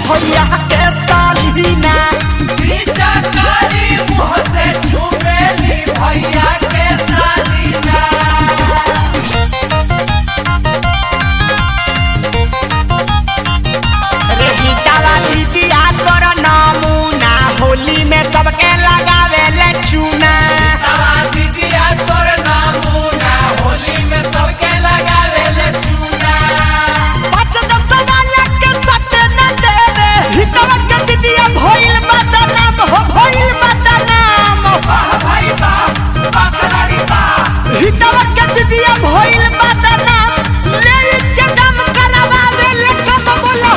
भैया के सालीना रही ताला दीदिया कर नमूना होली में सबके लगावे ले चूना पाँच दस वाला के सट न देवे हितवा के दीदिया भइल बदनाम हो भइल बदनाम हितवा के दीदिया भइल बदनाम ले के दम करवावे ले कम बोला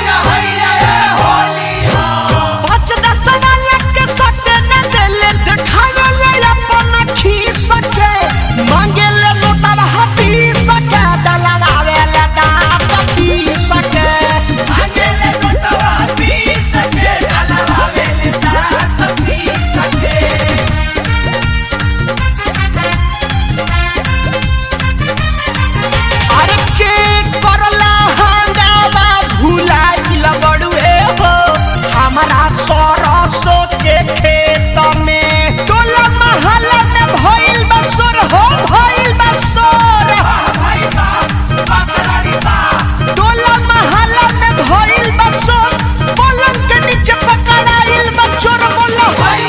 पाँच दस वाला के सट न देले देखावे ले अपन खीस के मांगे ले नोटवा हपीस के डलवावे ले दांत पीस के अरे के करला हंगामा भुलाइल बड़ुए हो हमारा सरसों के खेत में टोला महल्ला में भइल बसोर हो भइल बसोर टोला महल्ला में भइल बसोर पलंग के नीचे पकड़ाइल बचोर बोला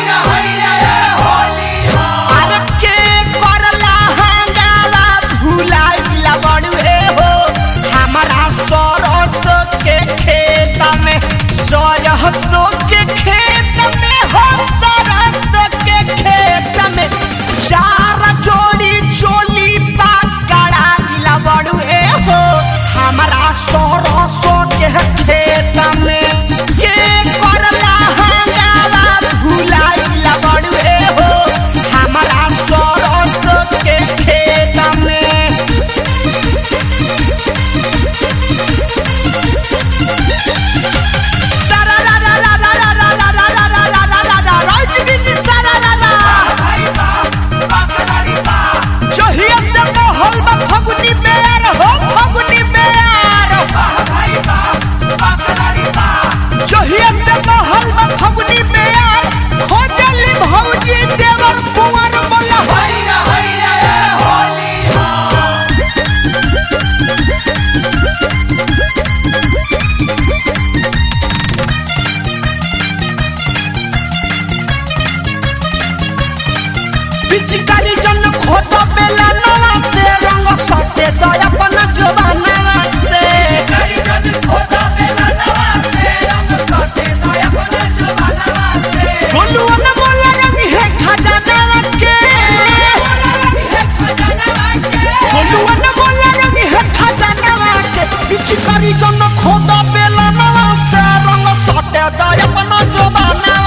अरे के करला हंगामा भुलाइल बड़ुए हो हमारा सरसों के खेत में सरसों के खेत में हो सरसों के खेत में चार जोड़ी चोली पकड़ाइल बड़ुए हो हमारा सरसों के खेत में के करला हंगामा भुलाइल बड़ुए हो हमारा सरसों के खेत में जहिया से मोहल में फगुनी बेर हो फगुनी बेर जहिया से मोहल में फगुनी बेर खोजली भौजी देवर कुंवर बोला पिचकारी जन खोदा बेला नवा से रंग सटे दया अपन जवाना से गोलुआ न बोला रंग है खजाना के गोलुआ न बोला रंग है खजाना के पिचकारी जन खोदा बेला नवा से रंग सटे दया अपन जवाना